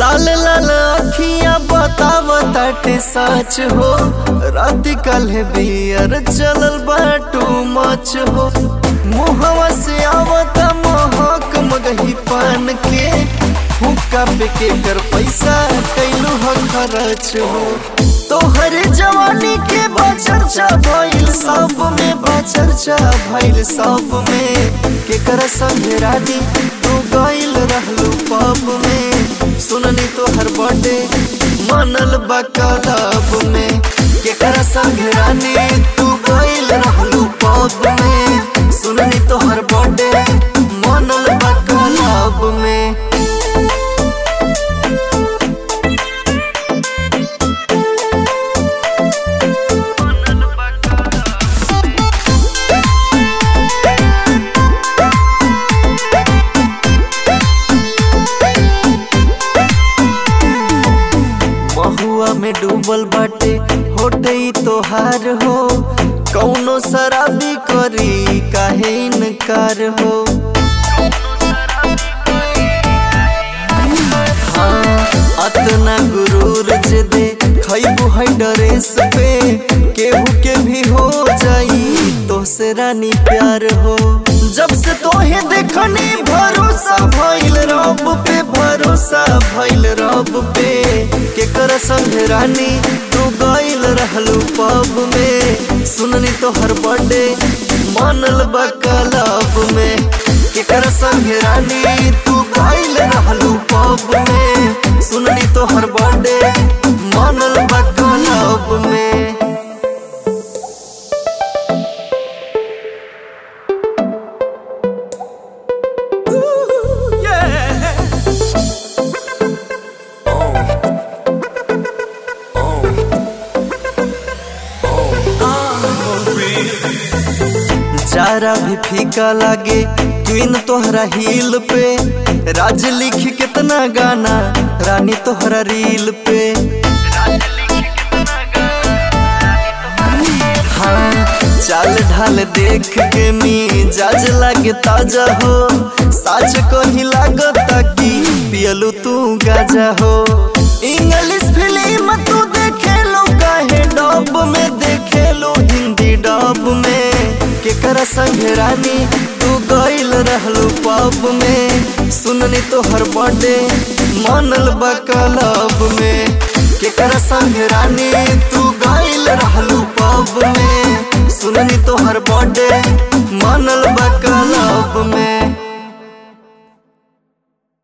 लाल लाल अखियां बताव ताटे सच हो रात कल बियर चलल बाटू मच हो मुहवा से आवत महक मगही पान के हुक्का पे के कर पैसा कैलू हो खर्च हो तोहर जवानी के बचर्चा भइल सब में बचर्चा भइल सब में केकर संगे रानी तू गइल रहलू पब में सुननी तोहर बर्थडे मनल बा क्लब में केकर संगे रानी तू गइल रहलू पब में सुननी तोहर बर्थडे मनल बा क्लब में महुआ में डूबल बाटे होटे तोहार हो कौनो शराबी करी काहे इनकार हो हाँ, अतना गुरूर जे दे खैबू है ड्रेस पे केहू के भी हो जाई तो से रानी प्यार हो जब से तोहे देखनी भरोसा भइल रब पे भरोसा भइल रब पे केकर संग रानी तू गइल रहलू पब में सुननी तोहर बर्थडे मनल बा क्लब में केकर संग रानी तू गइल रहलू पब में सुननी तोहर बर्थडे मनल बा क्लब में जारा भी फीका लागे क्वीन तोहरा हिल पे राज लिख कितना गाना रानी तोहरा रील पे हाँ चाल ढाल देख के मिजाज लागे ताजा हो साच को ही लागता कि पियलू तू गाजा हो इंग्लिश फिल्म तू देखे लो काहे डब में देखे लो हिंदी डब में केकर संग रानी तू गइल रहलू पब में सुननी तोहर बर्थडे मनल बा क्लब में केकर संग रानी तू गइल रहलू पब में सुननी तोहर बर्थडे मनल बा क्लब में